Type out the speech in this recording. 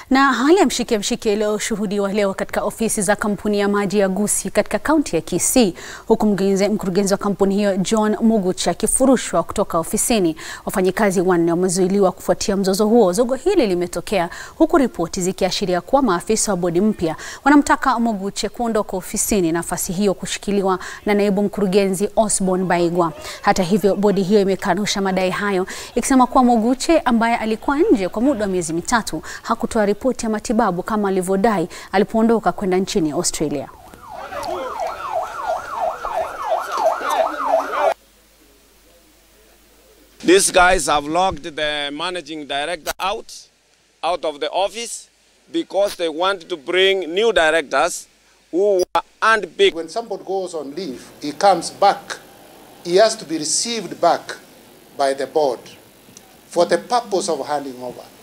Na hali ya mshike mshike iliyoshuhudiwa leo katika ofisi za kampuni ya maji ya Gusii katika kaunti ya Kisii, huku mkurugenzi wa kampuni hiyo John Mugucha akifurushwa kutoka ofisini. Wafanyikazi wanne wamezuiliwa kufuatia mzozo huo. Zogo hili limetokea huku ripoti zikiashiria kuwa maafisa wa bodi mpya wanamtaka Muguche kuondoka ofisini, nafasi hiyo kushikiliwa na naibu mkurugenzi Osborne Baigwa. Hata hivyo, bodi hiyo imekanusha madai hayo ikisema kuwa Muguche ambaye alikuwa nje kwa muda wa miezi mitatu hakutoa ripoti ya matibabu kama alivyodai alipoondoka kwenda nchini Australia. These guys have locked the managing director out, out of the office because they want to bring new directors who were unpicked. When somebody goes on leave, he comes back, he has to be received back by the board for the purpose of handing over.